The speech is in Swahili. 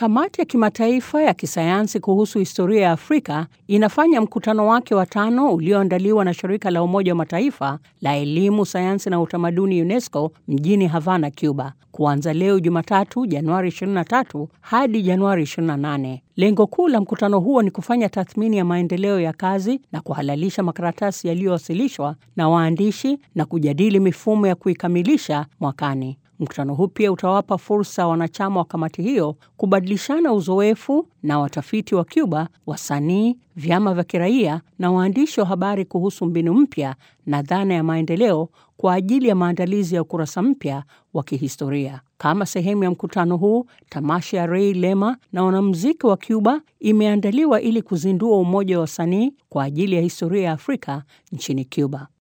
Kamati ya Kimataifa ya Kisayansi kuhusu Historia ya Afrika inafanya mkutano wake wa tano ulioandaliwa na Shirika la Umoja wa Mataifa la Elimu, Sayansi na Utamaduni UNESCO mjini Havana, Cuba, kuanza leo Jumatatu Januari 23 hadi Januari 28. Lengo kuu la mkutano huo ni kufanya tathmini ya maendeleo ya kazi na kuhalalisha makaratasi yaliyowasilishwa na waandishi na kujadili mifumo ya kuikamilisha mwakani. Mkutano huu pia utawapa fursa wanachama wa kamati hiyo kubadilishana uzoefu na watafiti wa Cuba, wasanii, vyama vya kiraia na waandishi wa habari kuhusu mbinu mpya na dhana ya maendeleo kwa ajili ya maandalizi ya ukurasa mpya wa kihistoria. Kama sehemu ya mkutano huu, tamasha ya Rey Lema na wanamuziki wa Cuba imeandaliwa ili kuzindua umoja wa wasanii kwa ajili ya historia ya Afrika nchini Cuba.